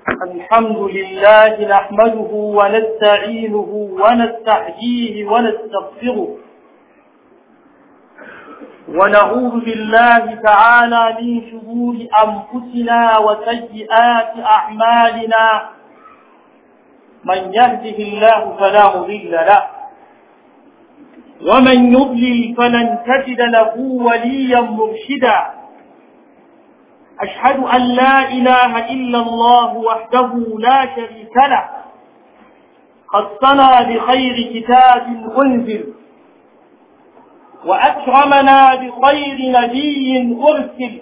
الحمد لله نحمده ونستعينه ونستحييه ونستغفره ونعوذ بالله تعالى من شرور أنفسنا وسيئات أعمالنا من يهده الله فلا مضل له ومن يضلل فلن تجد له وليا مرشدا أشهد أن لا إله إلا الله وحده لا شريك له خصنا بخير كتاب أنزل وأكرمنا بخير نبي أرسل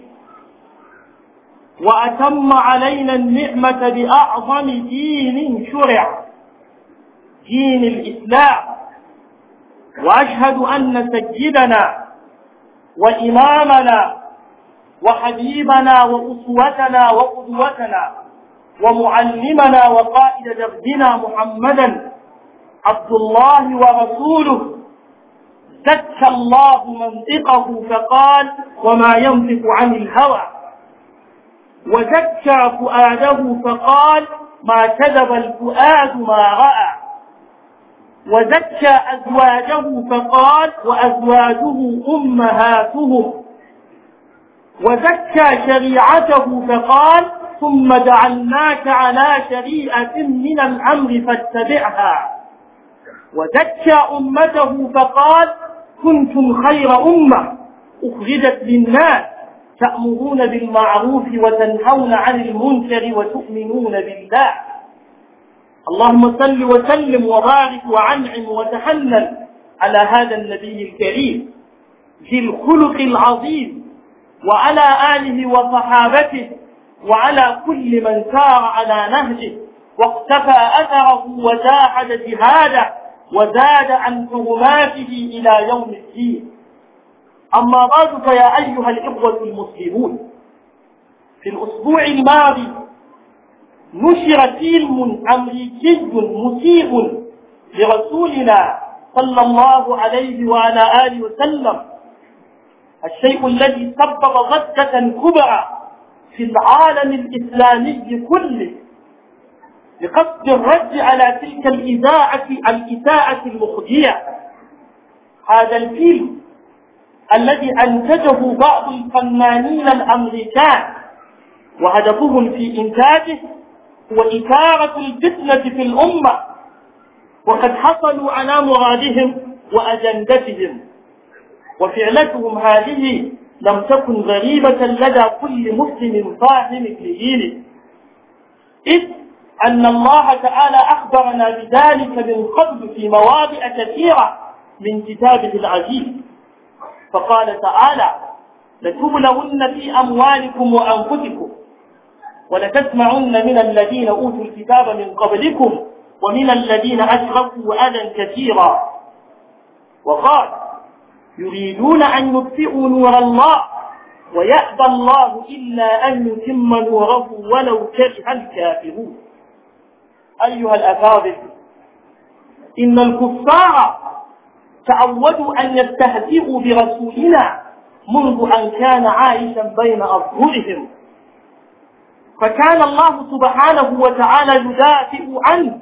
وأتم علينا النعمة بأعظم دين شرع دين الإسلام وأشهد أن سيدنا وإمامنا وحبيبنا وأسوتنا وقدوتنا ومعلمنا وقائد دربنا محمدا عبد الله ورسوله زكى الله منطقه فقال وما ينطق عن الهوى وزكى فؤاده فقال ما كذب الفؤاد ما رأى وزكى أزواجه فقال وأزواجه أمهاتهم وزكى شريعته فقال ثم جعلناك على شريعة من الأمر فاتبعها وزكى أمته فقال كنتم خير أمة أخرجت للناس تأمرون بالمعروف وتنهون عن المنكر وتؤمنون بالله اللهم صل وسلم وبارك وعنعم وتحنن على هذا النبي الكريم ذي الخلق العظيم وعلى آله وصحابته وعلى كل من سار على نهجه واقتفى أثره وجاهد جهاده وزاد عن حرماته إلى يوم الدين أما بعد فيا أيها الإخوة المسلمون في الأسبوع الماضي نشر فيلم أمريكي مسيء لرسولنا صلى الله عليه وعلى آله وسلم الشيء الذي سبب ضجة كبرى في العالم الإسلامي كله لقصد الرد على تلك الإذاعة الإساءة المخزية هذا الفيلم الذي أنتجه بعض الفنانين الأمريكان وهدفهم في إنتاجه هو إثارة الفتنة في الأمة وقد حصلوا على مرادهم وأجندتهم وفعلتهم هذه لم تكن غريبة لدى كل مسلم فاهم لدينه إذ أن الله تعالى أخبرنا بذلك من قبل في مواضع كثيرة من كتابه العزيز فقال تعالى لتبلغن في أموالكم وأنفسكم ولتسمعن من الذين أوتوا الكتاب من قبلكم ومن الذين أشركوا أذى كثيرا وقال يريدون أن يطفئوا نور الله ويأبى الله إلا أن يتم نوره ولو كره الكافرون أيها الأفاضل إن الكفار تعودوا أن يستهزئوا برسولنا منذ أن كان عائشا بين أظهرهم فكان الله سبحانه وتعالى يدافع عنه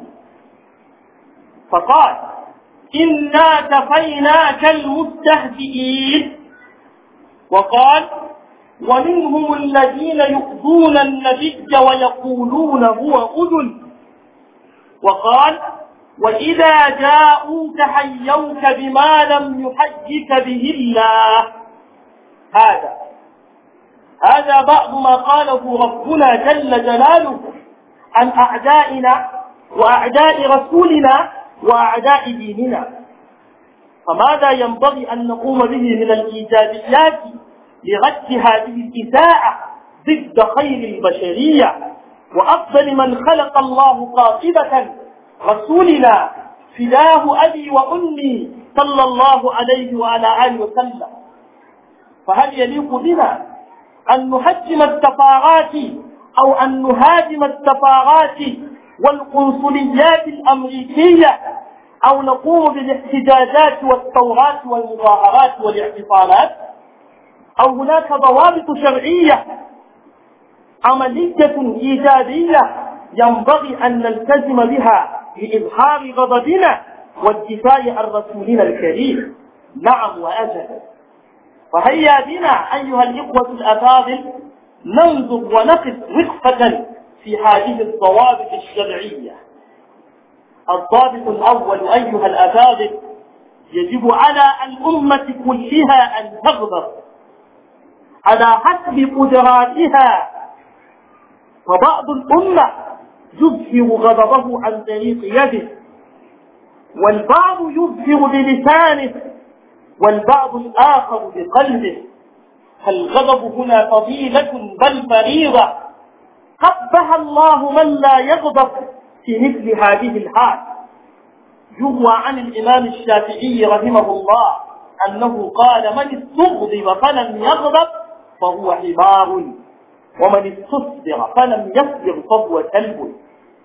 فقال إنا كفيناك المستهزئين وقال ومنهم الذين يؤذون النبي ويقولون هو أذن وقال وإذا جاءوك حيوك بما لم يحيك به الله هذا هذا بعض ما قاله ربنا جل جلاله عن أعدائنا وأعداء رسولنا وأعداء ديننا فماذا ينبغي أن نقوم به من الإيجابيات لرد هذه الإساءة ضد خير البشرية وأفضل من خلق الله قاطبة رسولنا فداه أبي وأمي صلى الله عليه وعلى آله وسلم فهل يليق بنا أن نهجم السفارات أو أن نهاجم السفارات والقنصليات الأمريكية أو نقوم بالاحتجاجات والثورات والمظاهرات والاعتصامات أو هناك ضوابط شرعية عملية إيجابية ينبغي أن نلتزم بها لإظهار غضبنا والدفاع عن رسولنا الكريم نعم وأجل فهيا بنا أيها الإخوة الأفاضل ننظر ونقف وقفة في هذه الضوابط الشرعية الضابط الأول أيها الأفاضل يجب على الأمة كلها أن تغضب على حسب قدراتها فبعض الأمة يظهر غضبه عن طريق يده والبعض يظهر بلسانه والبعض الآخر بقلبه فالغضب هنا فضيلة بل فريضة قبها الله من لا يغضب في مثل هذه الحال يروى عن الإمام الشافعي رحمه الله أنه قال من استغضب فلم يغضب فهو حمار ومن استصبر فلم يصبر فهو كلب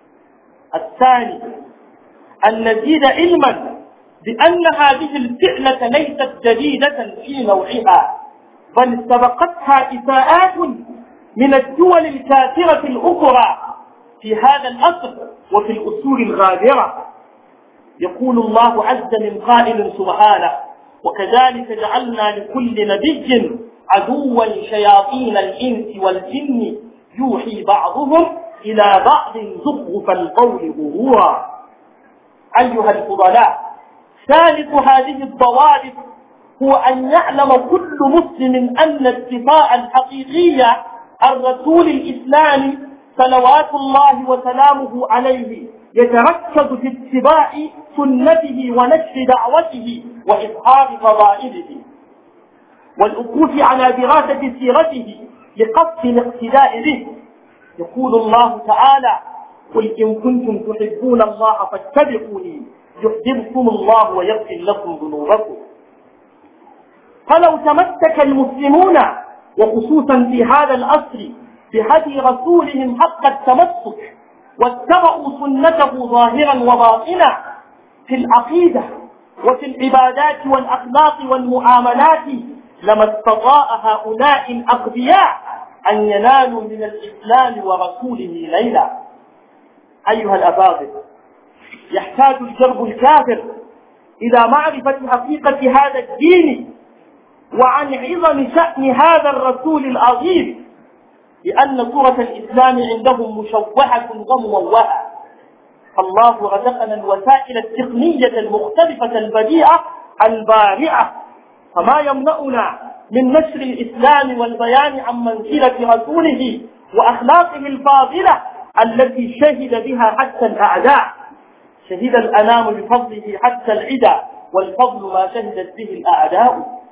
الثاني أن نزيد علما بأن هذه الفعلة ليست جديدة في نوعها بل سبقتها إساءات من الدول الكافرة الأخرى في هذا الأصل وفي الأصول الغابرة يقول الله عز من قائل سبحانه وكذلك جعلنا لكل نبي عدوا شياطين الإنس والجن يوحي بعضهم إلى بعض زخرف القول غرورا أيها الفضلاء ثالث هذه الضوابط هو أن يعلم كل مسلم أن الدفاع الحقيقي عن رسول الإسلام صلوات الله وسلامه عليه يتركز في اتباع سنته ونشر دعوته وإظهار فضائله والوقوف على دراسة سيرته لقصد الاقتداء به يقول الله تعالى قل إن كنتم تحبون الله فاتبعوني يحببكم الله ويغفر لكم ذنوبكم فلو تمسك المسلمون وخصوصا في هذا الأصل بهدي رسولهم حق التمسك واتبعوا سنته ظاهرا وباطنا في العقيدة وفي العبادات والأخلاق والمعاملات لما استطاع هؤلاء الأغبياء أن ينالوا من الإسلام ورسوله ليلا أيها الأفاضل يحتاج الجرب الكافر إلى معرفة حقيقة هذا الدين وعن عظم شأن هذا الرسول العظيم لأن صورة الإسلام عندهم مشوهة ومموهة الله رزقنا الوسائل التقنية المختلفة البديعة البارعة فما يمنعنا من نشر الإسلام والبيان عن منزلة رسوله وأخلاقه الفاضلة التي شهد بها حتى الأعداء شهد الأنام بفضله حتى العدا والفضل ما شهدت به الأعداء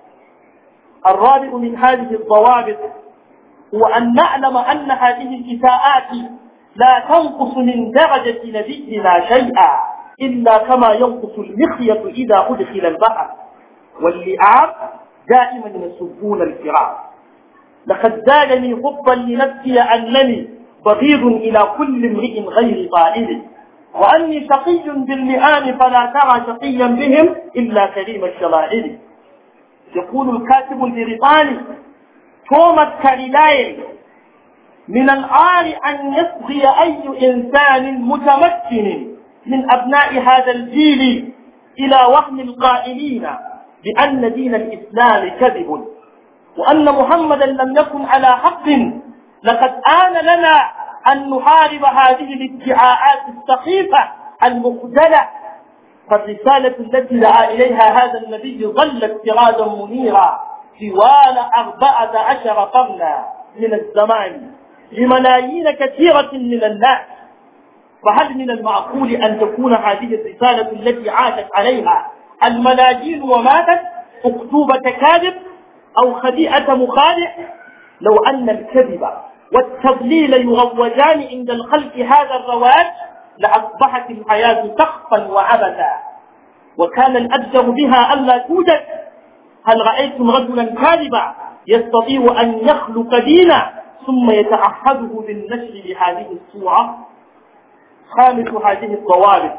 الرابع من هذه الضوابط هو أن نعلم أن هذه الإساءات لا تنقص من درجة نبينا شيئا إلا كما ينقص المخيط إذا أدخل البحر واللئام دائما يسبون الفراق لقد زادني حبا لنفسي أنني بغيض إلى كل امرئ غير طائل وأني شقي باللئام فلا ترى شقيا بهم إلا كريم الشمائل يقول الكاتب البريطاني توماس كاريلاين من العار أن يصغي أي إنسان متمكن من أبناء هذا الجيل إلى وهم القائلين بأن دين الإسلام كذب وأن محمدا لم يكن على حق لقد آن لنا أن نحارب هذه الادعاءات السخيفة المخجلة فالرسالة التي دعا إليها هذا النبي ظلت سراجا منيرا طوال أربعة عشر قرنا من الزمان لملايين كثيرة من الناس فهل من المعقول أن تكون هذه الرسالة التي عاشت عليها الملايين وماتت أكتوبة كاذب أو خديئة مخادع لو أن الكذب والتضليل يروجان عند الخلق هذا الرواج لأصبحت الحياة سخفا وعبثا وكان الأجدر بها ألا توجد هل رأيتم رجلا كاذبا يستطيع أن يخلق دينا ثم يتعهده بالنشر بهذه الصورة خامس هذه الضوابط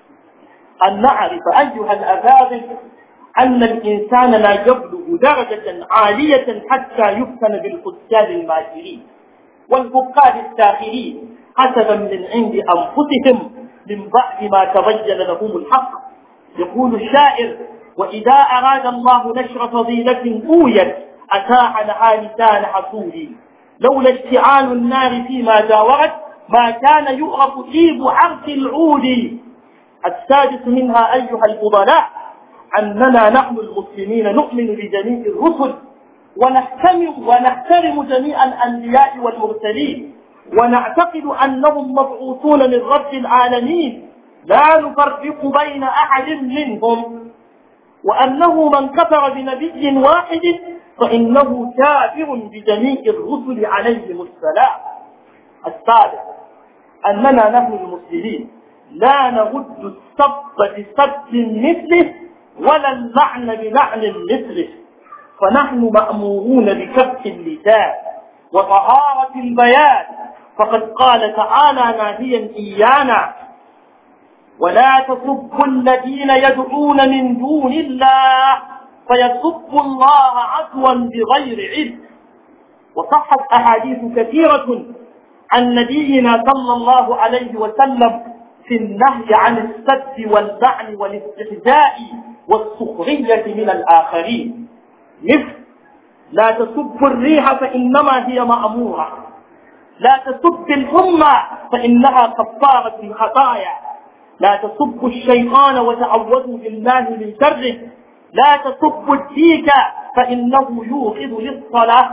أن نعرف أيها الأفاضل أن الإنسان لا يبلغ درجة عالية حتى يفتن بالقتال الماكرين والفقاد الساخرين حسبا من عند أنفسهم من بعد ما تبين لهم الحق يقول الشاعر وإذا أراد الله نشر فضيلة أويت أتاح لها لسان حسود لولا اشتعال النار فيما جاورت ما كان يؤرف طيب عرق العود السادس منها أيها الفضلاء أننا نحن المسلمين نؤمن بجميع الرسل ونحترم ونحترم جميع الأنبياء والمرسلين ونعتقد أنهم مبعوثون من رب العالمين لا نفرق بين أحد منهم وأنه من كفر بنبي واحد فإنه كافر بجميع الرسل عليهم السلام السابع أننا نحن المسلمين لا نرد السب بسب مثله ولا اللعن بلعن مثله فنحن مأمورون بكف اللسان وطهارة البيان فقد قال تعالى ناهيا إيانا ولا تسبوا الذين يدعون من دون الله فيسبوا الله عدوا بغير علم وصحت أحاديث كثيرة عن نبينا صلى الله عليه وسلم في النهي عن السب واللعن والاستهزاء والسخرية من الآخرين مثل لا تسب الريح فإنما هي مأمورة لا تسب الحمى فإنها كفارة الخطايا لا تسبوا الشيطان وتعوذوا بالله من شره لا تسبوا الديك فإنه يوقظ للصلاة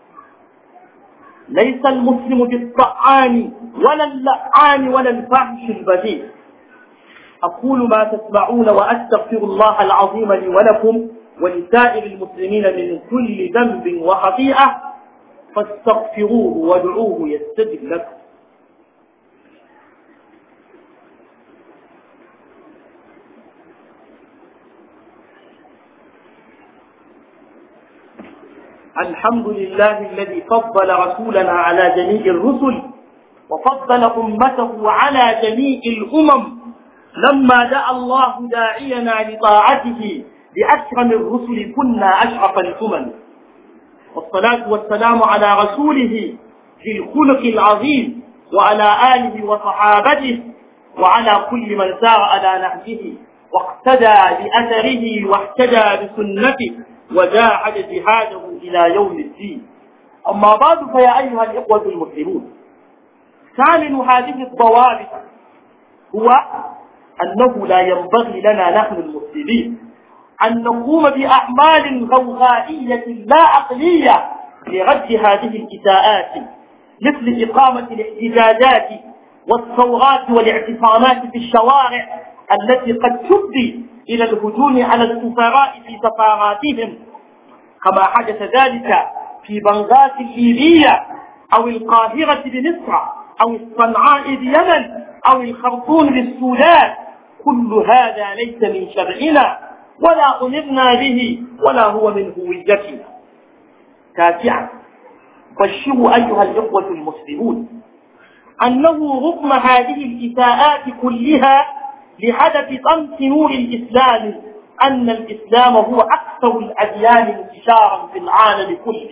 ليس المسلم بالطعان ولا اللعان ولا الفحش البذيء أقول ما تسمعون وأستغفر الله العظيم لي ولكم ولسائر المسلمين من كل ذنب وخطيئة فاستغفروه وادعوه يستجب لكم الحمد لله الذي فضل رسولنا على جميع الرسل وفضل أمته على جميع الأمم لما دعا الله داعينا لطاعته بأكرم الرسل كنا أشرف الأمم والصلاة والسلام على رسوله في الخلق العظيم وعلى آله وصحابته وعلى كل من سار على نهجه واقتدى بأثره واهتدى بسنته وجاهد جهاده إلى يوم الدين أما بعد فيا أيها الإخوة المسلمون ثامن هذه الضوابط هو أنه لا ينبغي لنا نحن المسلمين أن نقوم بأعمال غوغائية لا عقلية لرد هذه الإساءات مثل إقامة الاحتجاجات والثورات والاعتصامات في الشوارع التي قد تفضي إلى الهجوم على السفراء في سفاراتهم كما حدث ذلك في بنغاز الليبية أو القاهرة بمصر أو الصنعاء بيمن أو الخرطوم بالسودان كل هذا ليس من شرعنا ولا أمرنا به ولا هو من هويتنا تاسعا بشروا أيها الإخوة المسلمون أنه رغم هذه الإساءات كلها لحدث طمس نور الإسلام أن الإسلام هو أكثر الأديان انتشارا في العالم كله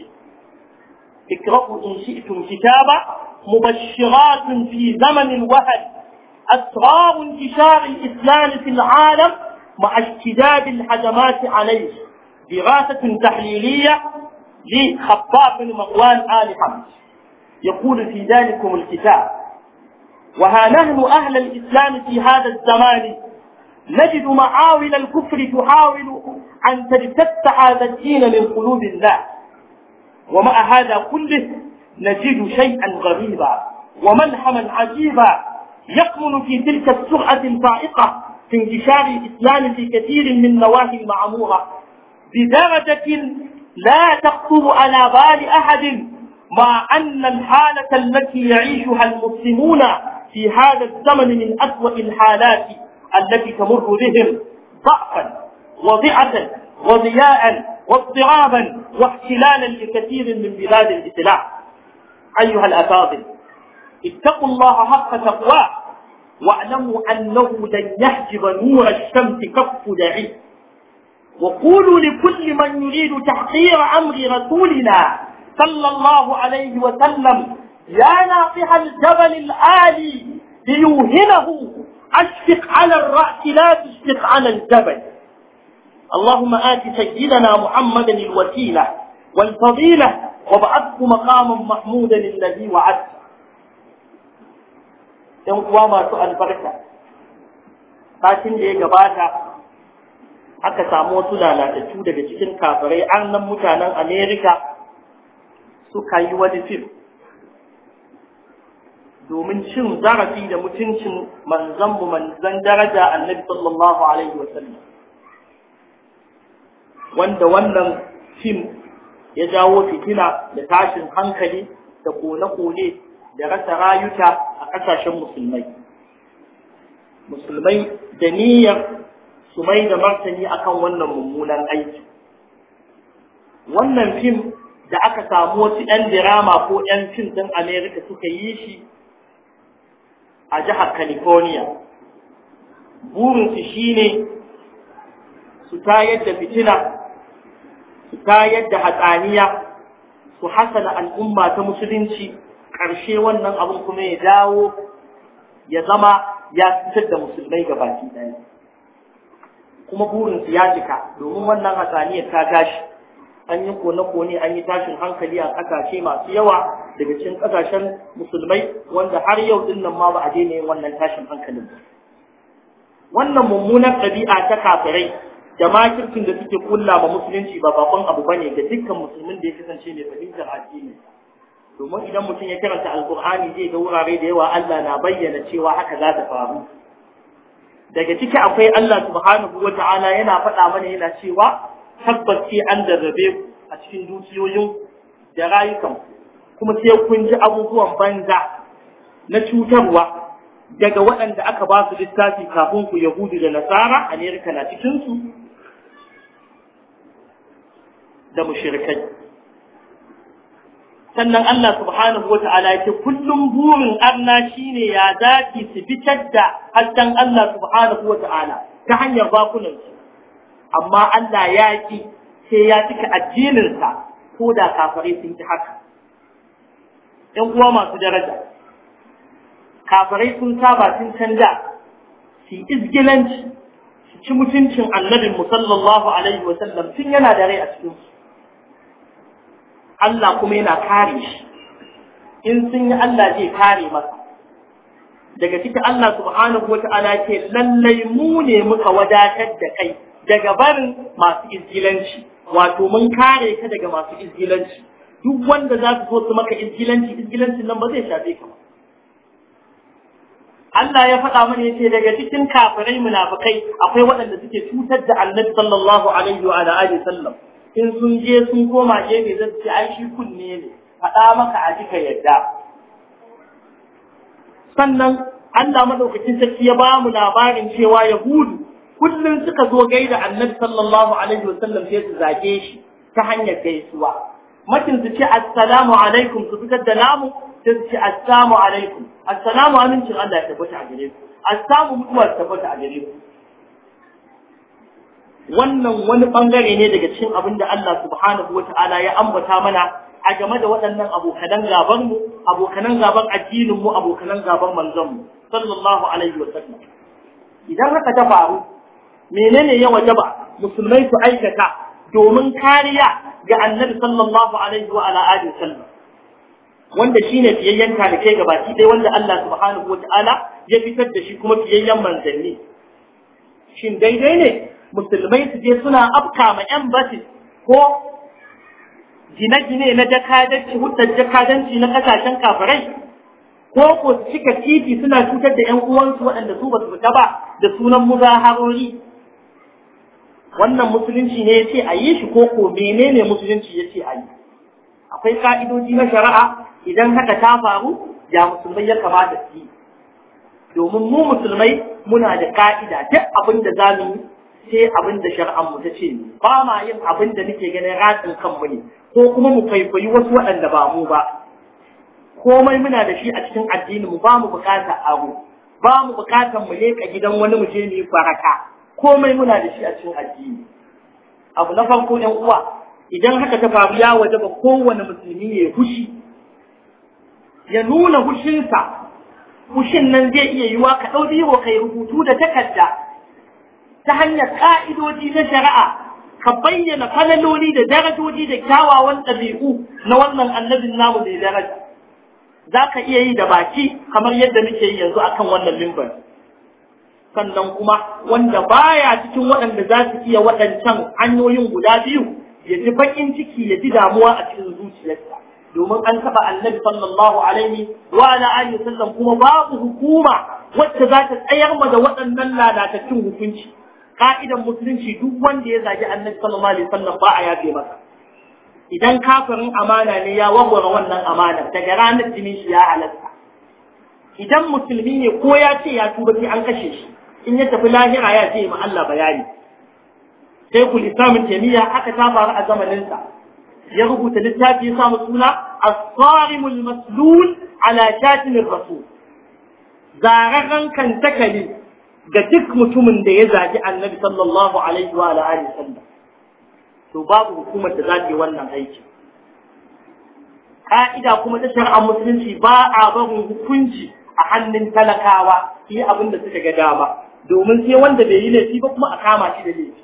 اقرأوا إن شئتم كتابا مبشرات في زمن الوهن أسرار انتشار الإسلام في العالم مع اشتداد الهجمات عليه دراسة تحليلية لخطاب بن مروان آل حمد يقول في ذلكم الكتاب وها نحن أهل الإسلام في هذا الزمان نجد معاول الكفر تحاول أن تجتث هذا الدين من قلوب الناس ومع هذا كله نجد شيئا غريبا وملحما عجيبا يكمن في تلك السرعة الفائقة في انتشار الإسلام في كثير من نواحي المعمورة بدرجة لا تخطر على بال أحد مع أن الحالة التي يعيشها المسلمون في هذا الزمن من أسوأ الحالات التي تمر بهم ضعفا وضعة وضياء واضطرابا واحتلالا لكثير من بلاد الإسلام أيها الأفاضل اتقوا الله حق تقواه واعلموا أنه لن يحجب نور الشمس كف دعي وقولوا لكل من يريد تحقير أمر رسولنا صلى الله عليه وسلم يا ناطح الجبل الآلي ليوهنه أشفق على الرأس لا تشفق على الجبل اللهم آت سيدنا محمدا الوسيلة والفضيلة وابعثه مقاما محمودا الذي وعدته ‘yan uwa masu albarka, satin da ya gabata aka samu wasu lalatattu daga cikin kafirai an nan mutanen Amerika suka yi wani fim domin cin zarafi da mutuncin manzanmu manzan daraja annabi sallallahu alaihi wasallam wanda wannan fim ya jawo fitina da tashin hankali da kone-kone da rasa rayuka a ƙasashen musulmai musulmai da niyyar su mai da martani akan wannan mummunan aiki wannan fim da aka samu wasu 'yan dirama ko 'yan fim ɗin amerika suka yi shi a jihar california burinsu shine su tayar da fitina su tayar da hatsaniya su hasana al'umma ta musulunci ƙarshe wannan abin kuma ya dawo ya zama ya fitar da musulmai ga baki ɗaya kuma burinsu ya cika domin wannan hatsaniyar ta gashi an yi kone-kone an yi tashin hankali a ƙasashe masu yawa daga cikin ƙasashen musulmai wanda har yau din nan ma ba a daina yin wannan tashin hankalin ba wannan mummunar ɗabi'a ta kafirai da makirkin da suke kulla ma musulunci ba bakon abu bane ga dukkan musulmin da ya kasance mai fahimtar addini domin idan mutum ya karanta alkur'ani zai ga wurare da yawa Allah na bayyana cewa haka za ta faru daga ciki akwai Allah subhanahu wa ta'ala yana faɗa mana yana cewa tabbas sai an darrabe ku a cikin dukiyoyin da rayukan kuma sai kun ji abubuwan banza na cutarwa daga waɗanda aka ba su littafi kafin ku yahudu da nasara amerika na cikinsu da mushrikai sannan Allah subhanahu wa ta'ala yake kullum burin arna shine ya zaki su fitar da hasken Allah subhanahu wa ta'ala ta hanyar bakunansu amma Allah ya ki sai ya cika addininsa ko da kafare sun ki haka ‘yan uwa masu daraja kafirai sun saba sun canja su izgilanci su ci mutuncin annabin sallallahu alaihi wasallam tun yana da rai a cikinsu Allah kuma yana kare shi in sun yi Allah zai kare masa daga cikin Allah subhanahu wa ta'ala ce lallai mu ne muka wadatar da kai daga barin masu izgilanci wato mun kare ka daga masu izgilanci duk wanda za su zo su maka izgilanci izgilancin nan ba zai shafe ka ba Allah ya faɗa mana yace daga cikin kafirai munafikai akwai waɗanda suke cutar da Annabi sallallahu alaihi wa alihi sallam in sun je sun koma gefe zai ce ai shi kunne ne faɗa maka a jika yadda sannan Allah madaukakin sarki ya ba mu labarin cewa Yahudu kullum suka zo gaida Annabi sallallahu alaihi wa sallam sai su zage shi ta hanyar gaisuwa matin su ce assalamu alaikum su fitar da namu sai su ce assalamu alaikum assalamu amincin Allah ya tabbata a gare ku assalamu mutuwa ta tabbata a gare ku wannan wani bangare ne daga cikin abin da Allah subhanahu wata'ala ya ambata mana a game da waɗannan abokanan gaban mu abokanan gaban addinin mu abokanan gaban manzon mu sallallahu alaihi wa sallam idan haka ta faru menene ya wajaba musulmai su aikata domin kariya ga annabi sallallahu alaihi wa ala alihi sallam wanda shine fiyayyen talikai gabaki ɗaya wanda Allah subhanahu wa ta'ala ya fitar da shi kuma fiyayyen manzanni shin daidai ne musulmai su je suna afka ma embassy ko gine-gine na jakadanci hudar jakadanci na kasashen kafirai ko ko su cika titi suna cutar da 'yan uwansu waɗanda su ba su fita ba da sunan muzaharori wannan musulunci ne ya ce a yi shi ko ko menene musulunci ya ce a yi akwai ka'idoji na shari'a idan haka ta faru ya musulmai ya kamata su yi domin mu musulmai muna da ka'ida duk abin da za mu yi sai abin da shari'ar mu ta ce ba ma yin abin da nake ganin ratsin kanmu ne ko kuma mu kwaikwayi wasu waɗanda ba mu ba komai muna da shi a cikin addini mu ba mu bukatar aro ba mu bukatar mu leka gidan wani mu je mu yi baraka komai muna da shi a cikin addini abu na farko ɗan uwa idan haka ta faru ya waje ba kowane musulmi ya fushi ya nuna hushinsa hushin nan zai iya yiwa ka ɗau biro kai rubutu da takarda ta hanyar ƙa'idoji na shari'a ka bayyana falaloli da darajoji da kyawawan ɗabi'u na wannan annabin namu mai daraja za ka iya yi da baki kamar yadda muke yi yanzu akan wannan limbar sannan kuma wanda baya cikin waɗanda za su iya waɗancan hanyoyin guda biyu ya ji baƙin ciki ya ji damuwa a cikin zuciyarsa domin an taɓa annabi sallallahu alaihi wa ala alihi sallam kuma babu hukuma wacce za ta tsayar ma da waɗannan lalatattun hukunci ka'idan musulunci duk wanda ya zagi annabi sallallahu alaihi wasallam ba a yafe masa idan kafirin amana ne ya warware wannan amana daga ranar jinin shi ya halatta idan musulmi ne ko ya ce ya tuba sai an kashe shi in ya tafi lahira ya ce ma Allah bayani sai ku islamin tamiya haka ta faru a zamanin sa ya rubuta littafi ya samu suna as-sarimul maslul ala shatimir rasul zararren kan takali ga duk mutumin da ya zagi annabi sallallahu alaihi wa alihi sallam to babu hukumar da za ta yi wannan aiki ka'ida kuma ta shari'ar musulunci ba a barin hukunci a hannun talakawa yi abin da suka ga dama domin sai wanda bai yi laifi ba kuma a kama shi da laifi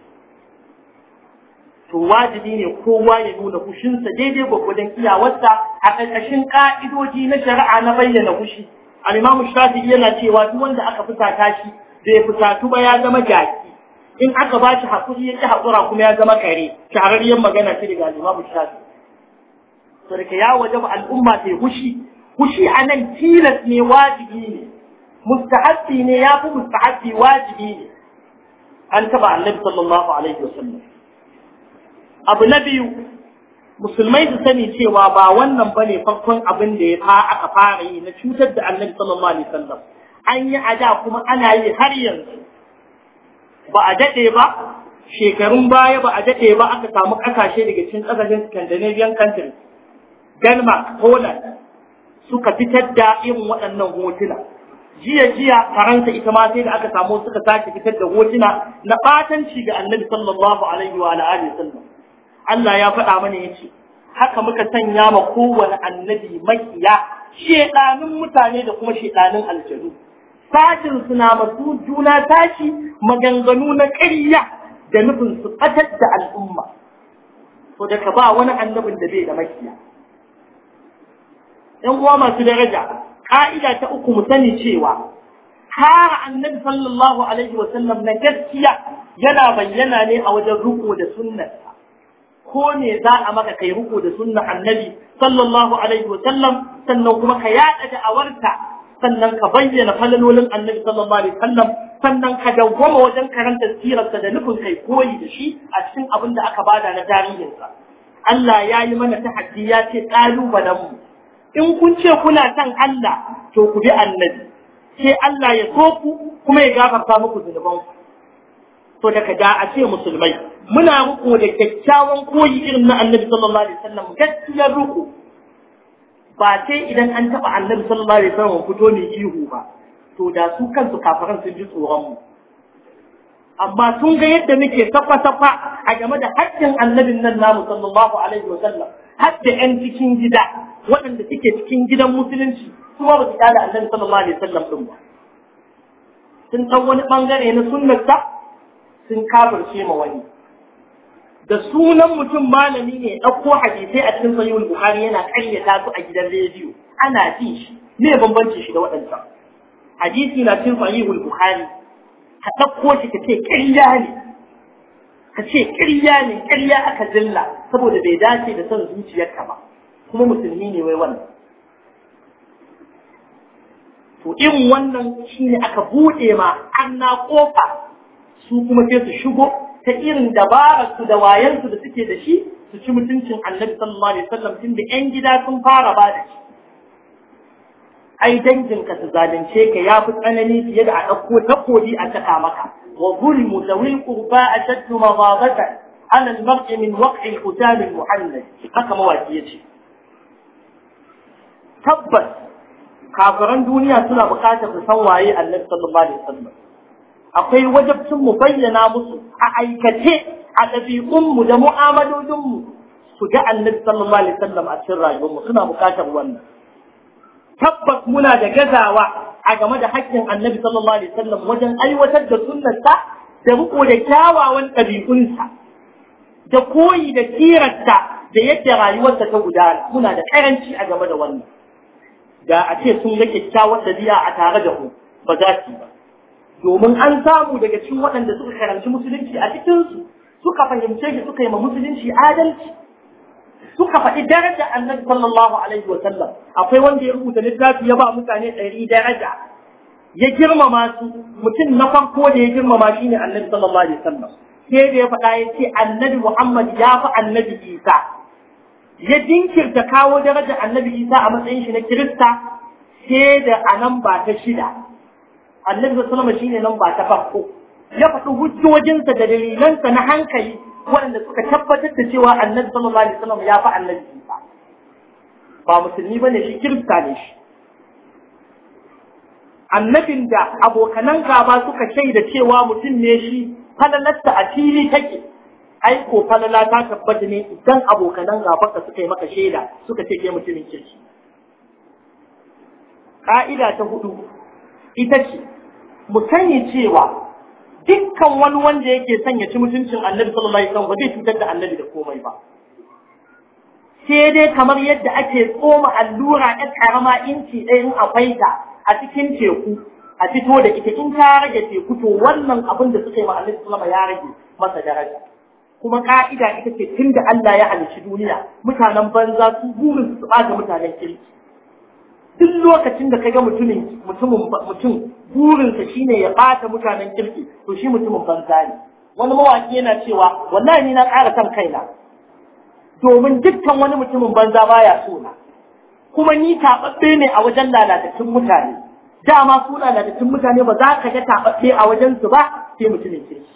to wajibi ne kowa ya nuna kushinsa daidai gwagwadon iyawarsa a ƙarƙashin ƙa'idoji na shari'a na bayyana kushi al-imamu shafi'i yana cewa duk wanda aka fusata shi bai fusatu ba ya zama jaki in aka ba shi haƙuri ya ƙi haƙura kuma ya zama kare shahararriyar magana ce daga al-imamu shafi'i sarka ya wajaba al'umma ta yi hushi hushi a nan tilas ne wajibi ne mustahabbi ne ya fi mustahabbi wajibi ne an taba annabi sallallahu alaihi wasallam abu na biyu musulmai su sani cewa ba wannan bane farkon abin da ya fa aka fara yi na cutar da annabi sallallahu alaihi wasallam an yi a da kuma ana yi har yanzu ba a daɗe ba shekarun baya ba a daɗe ba aka samu ƙasashe daga cikin ƙasashen Scandinavian countries Denmark, Poland suka fitar da irin waɗannan hotuna. Jiya jiya Faransa ita ma sai da aka samu suka sake fitar da hotuna na ɓatanci ga Annabi sallallahu alaihi wa alihi sallam. Allah ya faɗa mana yace haka muka sanya ma kowane annabi makiya shedanin mutane da kuma shedanin aljanu. Sashin suna masu juna tashi maganganu na ƙarya da nufin su fatar da al'umma. To da ka ba wani annabin da bai da makiya. ‘yan uwa masu daraja, ƙa'ida ta uku mu sani cewa, kare annabi sallallahu Alaihi wasallam na gaskiya yana bayyana ne a wajen riko da sunnarsa. Ko ne za a maka kai riko da sunnar annabi sallallahu Alaihi wasallam sannan kuma ka yaɗa da'awarta sannan ka bayyana falalolin annabi sallallahu Alaihi wasallam sannan ka dawwama wajen karanta sirarsa da nufin kai koyi da shi a cikin abin da aka bada na tarihinsa. Allah ya yi mana tahaddi ya ce ƙalubalenmu. in kun ce kuna son Allah to ku bi annabi sai Allah ya so ku kuma ya gafarta muku zunuban ku to daga da a ce musulmai muna muku da kyakkyawan koyi irin na annabi sallallahu alaihi wasallam gaskiyar ruku ba sai idan an taba annabi sallallahu alaihi wasallam fito ne ihu ba to da su kansu kafaran sun ji tsoron mu amma sun ga yadda muke safa-safa a game da haƙƙin annabin nan namu sallallahu alaihi wasallam har da 'yan cikin gida waɗanda suke cikin gidan musulunci kuma ba su kyale annabi sallallahu alaihi wasallam din ba sun san wani bangare na sunnarsa sun kafirce ma wani da sunan mutum malami ne ɗauko hadisai a cikin sahihul bukhari yana ƙaryata su a gidan rediyo ana ji shi me bambanci shi da waɗancan hadisi na cikin sahihul bukhari ka ɗauko shi ka ce ƙarya ne ka ce ƙarya ne ƙarya aka zilla saboda bai dace da son zuciyarka ba kuma musulmi ne wai wannan to irin wannan shine aka buɗe ma anna kofa su kuma sai su shigo ta irin dabarar su da wayansu da suke da shi su ci mutuncin annabi sallallahu alaihi wasallam tun da yan gida sun fara ba da shi ai danginka su zalunce ka ya fi tsanani fiye da a ɗauko takobi a caka maka wa zulmu zawil qurba ashaddu maghadatan ala al-mar'i min waq'i al-qutal al-muhannad haka mawaki yace tabbas kafiran duniya suna bukatar su san waye annabi sallallahu alaihi wasallam akwai wajabcin mu bayyana musu a aikace a ɗabi'unmu da mu'amalolinmu su ga annabi sallallahu alaihi wasallam a cikin rayuwarmu suna bukatar wannan tabbas muna da gazawa a game da haƙƙin annabi sallallahu alaihi wasallam wajen aiwatar da sunnarsa da riko da kyawawan ɗabi'unsa da koyi da kirarsa da yadda rayuwarsa ta gudana muna da karanci a game da wannan da a ce sun ga kyakkyawar ɗabi'a a tare da mu ba za su ba domin an samu daga cikin waɗanda suka karanci musulunci a cikinsu suka fahimce shi suka yi ma musulunci adalci suka faɗi daraja annabi sallallahu alaihi wa sallam akwai wanda ya rubuta littafi ya ba mutane ɗari daraja ya girmama su mutum na farko da ya girmama shi ne annabi sallallahu alaihi wa sallam sai da ya faɗa ya ce annabi muhammad ya fi annabi isa ya jinkirta kawo daraja annabi isa a matsayin shi na kirista sai da a nan ba ta shida annabi sallallahu alaihi shine nan ba ta farko ya faɗi hujjojinsa da dalilansa na hankali waɗanda suka tabbatar da cewa annabi sallallahu alaihi wasallam ya fi annabi Isa ba musulmi bane shi kirista ne shi annabin da abokanan gaba suka shaida cewa mutum ne shi falalarsa a fili take ai ko falala ta tabbata ne idan abokanan gabanka suka yi maka shaida suka ce ke mutumin kirki ka'ida ta hudu ita ce mu sani cewa dukkan wani wanda yake son ya ci mutuncin annabi sallallahu alaihi wasallam ba zai cutar da annabi da komai ba sai dai kamar yadda ake tsoma allura ɗan karama inci ɗaya in akwai ta a cikin teku a fito da ita in ta rage teku to wannan abin da suka yi ma annabi sallallahu ya rage masa daraja kuma ka'ida ita ce tun da Allah ya halicci duniya mutanen banza su burin su ɓata mutanen kirki duk lokacin da kaga mutumin mutumin mutum burinsa shine ya bata mutanen kirki to shi mutumin banza ne wani mawaki yana cewa wallahi ni na ƙara kan kaina domin dukkan wani mutumin banza baya so na kuma ni taɓaɓɓe ne a wajen lalatattun mutane dama su lalatattun mutane ba za ka ga taɓaɓɓe a wajen su ba sai mutumin kirki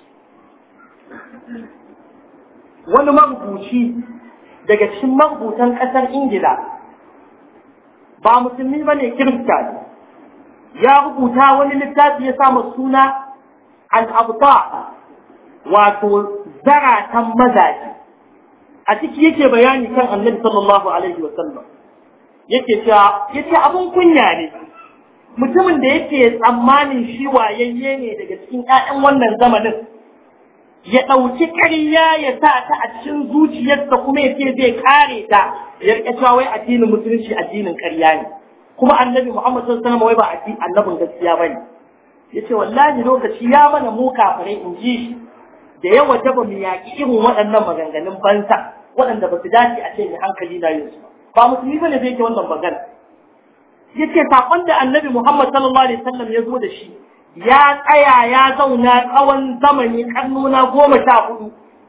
wani marubuci daga cikin marubutan ƙasar ingila ba musulmi ba ne kirista ne ya rubuta wani littafi ya samu suna al'abta wato zaratan mazaje a ciki yake bayani kan annabi sallallahu alaihi wa sallam yake cewa yace abun kunya ne mutumin da yake tsammanin shi wayayye ne daga cikin ƴaƴan wannan zamanin ya ɗauki ƙarya ya sa ta a cikin zuciyarsa kuma ya ce zai kare ta ya rika cewa wai addinin musulunci addinin ƙarya ne kuma annabi Muhammad sallallahu alaihi wasallam wai ba annabin gaskiya bane yace wallahi lokaci ya mana mu kafirai in ji shi da ya wajaba mu yaƙi irin waɗannan maganganun banza waɗanda ba su dace a ce mai hankali na yin su ba musulmi bane zai ke wannan magana yace sakon da annabi Muhammad sallallahu alaihi wasallam ya zo da shi ya tsaya ya zauna tsawon zamani karnuna goma sha hudu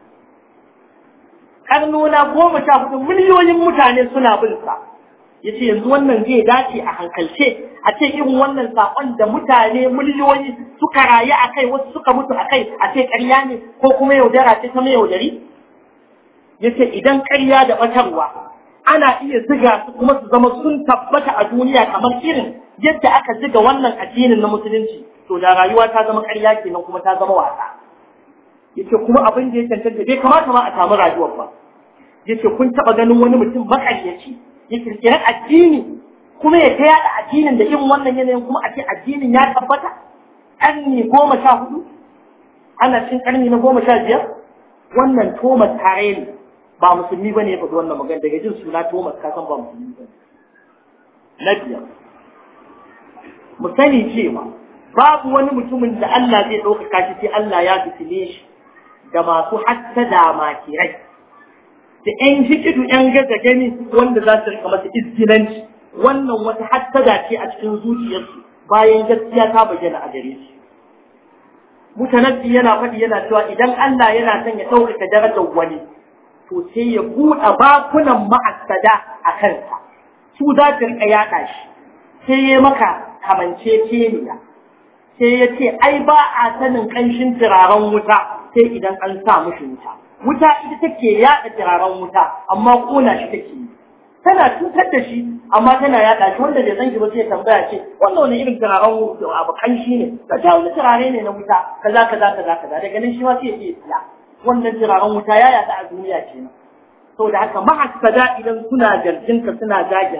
karnuna goma sha hudu miliyoyin mutane suna bin sa yace yanzu wannan zai dace a hankalce a ce irin wannan sakon da mutane miliyoyi suka rayu a kai wasu suka mutu a kai a ce ƙarya ne ko kuma yaudara ce ta mai yaudari yace idan ƙarya da batarwa ana iya ziga su kuma su zama sun tabbata a duniya kamar irin yadda aka ziga wannan addinin na musulunci to da rayuwa ta zama ƙarya kenan kuma ta zama wasa yace kuma abin da ya cancanta bai kamata ma a samu rayuwar ba yace kun taba ganin wani mutum makaryaci ya kirkiri addini kuma ya ta yada addinin da irin wannan yanayin kuma a ce addinin ya tabbata ƙarni goma sha hudu ana cin ƙarni na goma sha biyar wannan Thomas Harel ba musulmi bane ya faɗi wannan magana daga jin suna Thomas ka san ba musulmi bane na biyar mu sani cewa babu wani mutumin da Allah zai ɗaukaka shi sai Allah ya fitile shi da masu hassada makirai da ƴan hikidu ƴan gaza gani wanda za su rika masa izgilanci wannan wata hassada ce a cikin zuciyarsu bayan gaskiya ta bayyana a gare su mutanabbi yana faɗi yana cewa idan Allah yana son ya ɗaukaka darajar wani to sai ya buɗe bakunan ma'assada a kansa su za su rika yaɗa shi sai ya maka kamanceceniya sai ya ce ai ba a sanin ƙanshin turaren wuta sai idan an sa mushi wuta wuta ita take yaɗa turaren wuta amma ƙona shi take yi tana cutar da shi amma tana yaɗa shi wanda bai san shi ba sai ya tambaya ce wannan wani irin turaren wuta abu ƙanshi ne ka ta wani turare ne na wuta kaza kaza kaza kaza daga nan shi ma sai ya ce siya wannan turaren wuta ya yaɗa a duniya kenan saboda haka mahassada idan suna jarjinka suna zaginka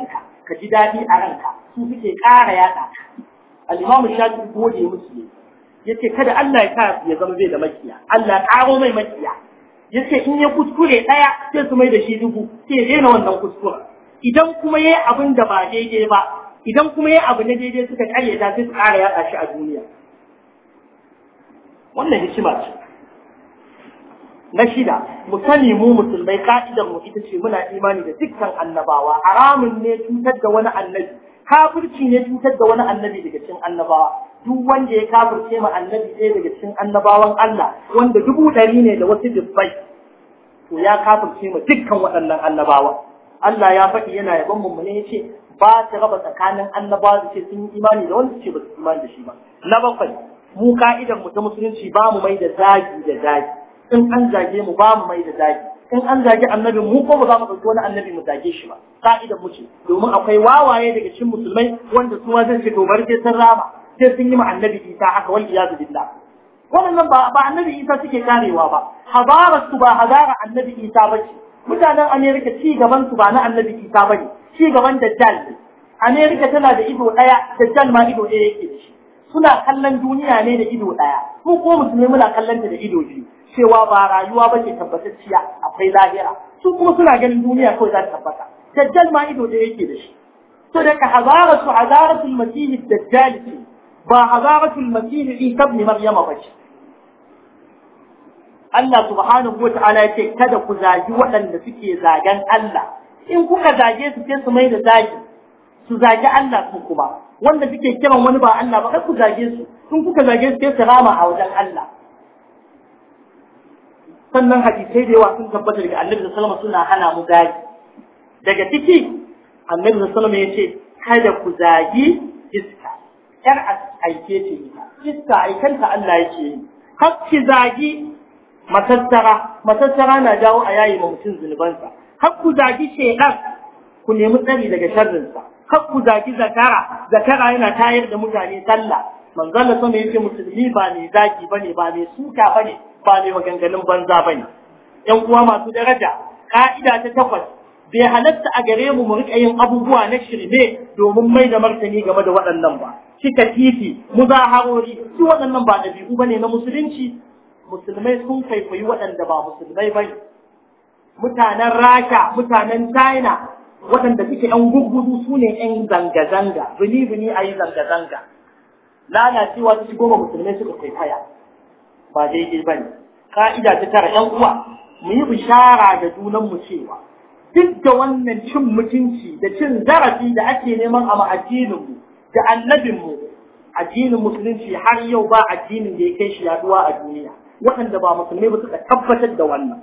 ka ji daɗi a ranka su suke ƙara yaɗa ka al-imam shafi gode musu ne yace kada Allah ya sa ya zama bai da makiya Allah ƙaro mai makiya yace in ya kuskure ɗaya sai su mai da shi dubu sai ya daina wannan kuskuren idan kuma yayi abin da ba daidai ba idan kuma yayi abu na daidai suka karyata sai su ƙara yaɗa shi a duniya wannan hikima ce na shida mu sani mu musulmai ka'idar mu ita ce muna imani da dukkan annabawa haramun ne cutar da wani annabi kafirci ne cutar da wani annabi daga cikin annabawa duk wanda ya kafirce ma annabi ɗaya daga cikin annabawan Allah wanda dubu ɗari ne da wasu dubbai to ya kafirce ma dukkan waɗannan annabawa Allah ya faɗi yana yaban mu ne yace ba ta raba tsakanin annabawa da ce sun yi imani da wanda ce ba su imani da shi ba na bakwai mu ka'idar mu ta musulunci ba mu mai da zagi da zagi in an zage mu ba mu mai da zagi in an zage annabi mu ko ba za mu ɗauki wani annabi mu zage shi ba ka'idar mu ce domin akwai wawaye daga cikin musulmai wanda su ma zai ce to bari sai sun rama sai sun yi ma annabi isa haka wal iyadu billah wannan ba ba annabi isa suke karewa ba hazarar su ba hazara annabi isa ba ce mutanen amerika ci gaban su ba na annabi isa ba ne ci gaban dajjal ne amerika tana da ido ɗaya dajjal ma ido ɗaya yake da shi suna kallon duniya ne da ido ɗaya mu ko musulmi muna kallon ta da ido biyu cewa ba rayuwa ba ce tabbatacciya akwai lahira su kuma suna ganin duniya kawai za ta tabbata dajjal ma ido ɗaya yake da shi to da ka hazaratu hazaratul masih dajjal ce ba hazaratul masih isa ibn maryama ba ce Allah subhanahu wa ta'ala ya ce kada ku zagi waɗanda suke zagen Allah in kuka zage su sai su mai da zagi su zagi Allah su kuma wanda suke kiran wani ba Allah ba kar ku zage su in kuka zage su sai su rama a wajen Allah sannan hadisai da yawa sun tabbata daga Annabi sallallahu alaihi suna hana mu zagi daga ciki Annabi sallallahu alaihi ya ce kada ku zagi iska yar aike ce iska aikanta Allah yake yi kar ki zagi matattara matattara na jawo a yayi ma mutum zunubansa har ku zagi shedan ku nemi tsari daga sharrinsa har ku zagi zakara zakara yana tayar da mutane sallah manzon Allah sama yace musulmi ba ne zagi bane ba ne suka bane ba ne maganganun banza bane yan uwa masu daraja ka'ida ta takwas bai halatta a gare mu mu rika yin abubuwa na shirme domin mai da martani game da waɗannan ba cika titi muzaharori su waɗannan ba ɗabi'u bane na musulunci musulmai sun kwaikwayi waɗanda ba musulmai ba mutanen rasha mutanen china waɗanda suke ‘yan guggudu su ne ‘yan zanga-zanga bini-bini a yi zanga-zanga lalacewa ta shigo ba musulmai suka kwaikwaya ba daidai ba ne ka'ida ta tara ‘yan uwa mu yi bishara da junanmu cewa duk da wannan cin mutunci da cin zarafi da ake neman a ma'addininmu da annabinmu addinin musulunci har yau ba addinin da ya kai shi yaduwa a duniya waɗanda ba musulmai ba suka tabbatar da wannan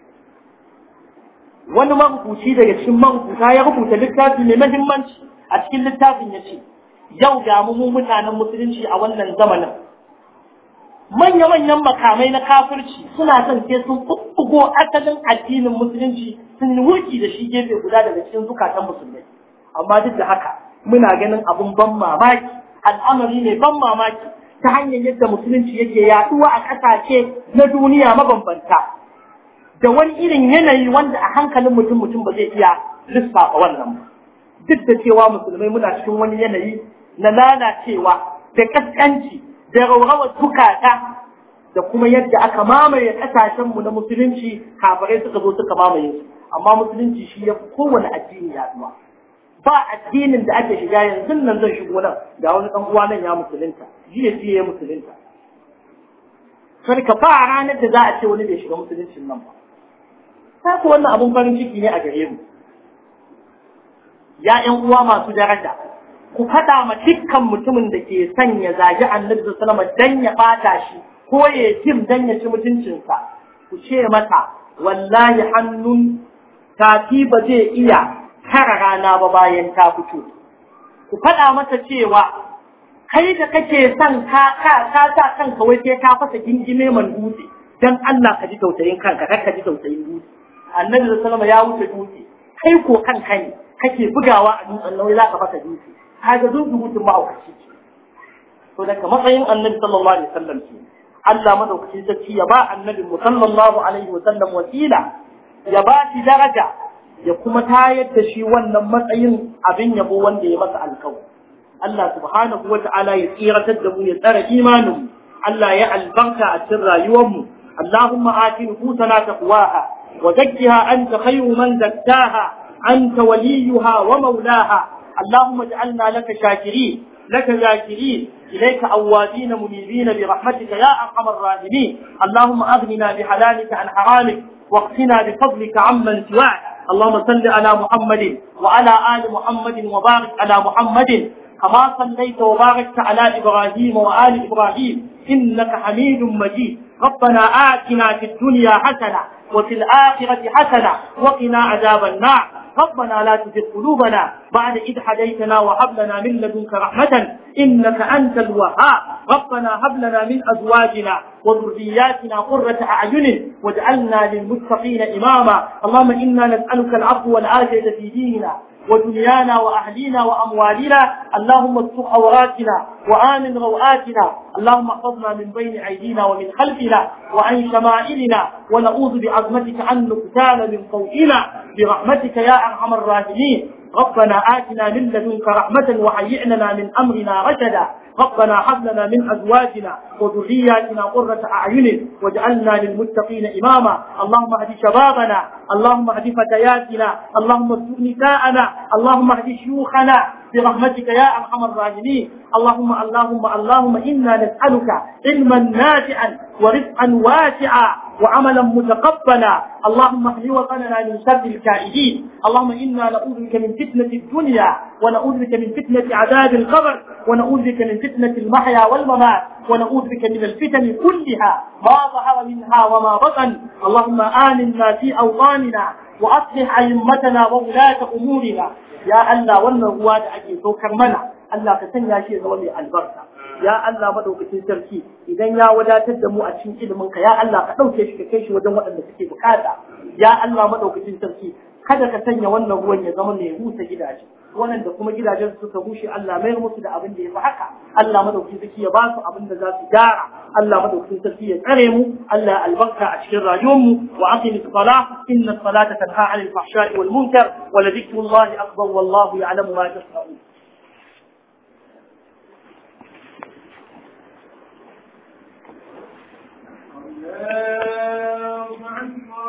wani marubuci daga cikin marubuta ya rubuta littafi mai mahimmanci a cikin littafin ya ce yau ga mu mutanen musulunci a wannan zamanin manya-manyan makamai na kafirci suna son sai sun bubbugo asalin addinin musulunci sun wurki da shi gefe guda daga cikin zukatan musulmai amma duk da haka muna ganin abun ban mamaki al'amari mai ban mamaki ta hanyar yadda musulunci yake yaduwa a ƙasashe na duniya mabambanta da wani irin yanayi wanda a hankalin mutum mutum ba zai iya lissafa wannan ba duk da cewa musulmai muna cikin wani yanayi na lalacewa da kaskanci da rawrawar zukata da kuma yadda aka mamaye ƙasashenmu na musulunci kafirai suka zo suka mamaye su amma musulunci shi ya fi kowane addini yaduwa ba addinin da ake shiga yanzu nan zan shigo nan ga wani dan uwa nan ya musulunta jiya jiya ya musulunta kar ka ba ranar da za a ce wani bai shiga musuluncin nan ba ta ku wannan abun farin ciki ne a gare mu ya ƴan uwa masu daraja ku faɗa ma dukkan mutumin da ke son ya zagi annabi sallallahu alaihi dan ya bata shi ko ya tim dan ya ci mutuncinsa ku ce mata wallahi hannun tafi ba zai iya kara rana ba bayan ta fito. Ku faɗa masa cewa kai da kake son ka ka ka sa kanka wai sai ka fasa gingime man dutse dan Allah ka ji tausayin kanka kar ka ji tausayin dutse. Annabi sallallahu ya wuce dutse kai ko kanka ne kake bugawa a dutsen nan za ka fasa dutse. Kaga zuzu mutum ma'aukaci ce. To daga matsayin Annabi sallallahu alaihi wasallam ce. Allah madaukakin sarki ya ba Annabi sallallahu alaihi wasallam wasila ya ba shi daraja ya kuma tayar da shi wannan matsayin abin yabo wanda ya masa alkawari Allah subhanahu wa ta'ala ya tsiratar da mu ya tsara imanin Allah ya albarka a cikin rayuwarmu Allahumma ati nufusana taqwaha wa zakkiha anta khayru man zakkaha anta waliyuha wa maulaha Allahumma ij'alna laka shakirin لك ذاكرين إليك أوابين منيبين برحمتك يا أرحم الراحمين اللهم أغننا بحلالك عن حرامك واقتنا بفضلك عمن سواك اللهم صل على محمد وعلى آل محمد وبارك على محمد كما صليت وباركت على إبراهيم وآل إبراهيم إنك حميد مجيد ربنا آتنا في الدنيا حسنة وفي الآخرة حسنة وقنا عذاب النار ربنا لا تزغ قلوبنا بعد إذ هديتنا وهب لنا من لدنك رحمة إنك أنت الوهاب ربنا هب لنا من أزواجنا وذرياتنا قرة أعين واجعلنا للمتقين إماما اللهم إنا نسألك العفو والعافية في ديننا ودنيانا وأهلينا وأموالنا اللهم استر عوراتنا وآمن روآتنا اللهم احفظنا من بين أيدينا ومن خلفنا وعن شمائلنا ونعوذ بعظمتك أن نقتال من فوقنا برحمتك يا أرحم الراحمين ربنا آتنا من لدنك رحمة وهيئ لنا من أمرنا رشدا ربنا هب لنا من أزواجنا وذرياتنا قرة أعين واجعلنا للمتقين إماما اللهم اهد شبابنا اللهم اهد فتياتنا اللهم استر نساءنا اللهم اهد شيوخنا برحمتك يا أرحم الراحمين اللهم اللهم اللهم إنا نسألك علما نافعا ورزقا واسعا وعملا متقبلا اللهم اهد وطننا من شر الكائدين اللهم إنا نعوذ بك من فتنة الدنيا ونعوذ بك من فتنة عذاب القبر ونعوذ بك من فتنة المحيا والممات ونعوذ بك من الفتن كلها ما ظهر منها وما بطن اللهم آمنا في أوطاننا وأصلح أئمتنا وولاة أمورنا ya Allah wannan ruwa da ake saukar mana Allah ka sanya shi ya zama mai albarka ya Allah madaukakin sarki idan ya wadatar da mu a cikin ilimin ka ya Allah ka dauke shi ka kai shi wajen waɗanda suke bukata ya Allah madaukakin sarki kada ka sanya wannan ruwan ya zama mai rusa gidaje waɗanda kuma gidajen su suka bushe Allah mai musu da abin da ya fi haka Allah madaukakin sarki ya ba su abin da za su gyara Allah madaukakin sarki ya tsare mu Allah ya albarka a cikin rayuwar mu wa aqimi salah inna salata tanha 'anil fahsha'i wal munkar wa la dhikrullahi akbar wallahu ya'lamu ma tasna'un Yeah.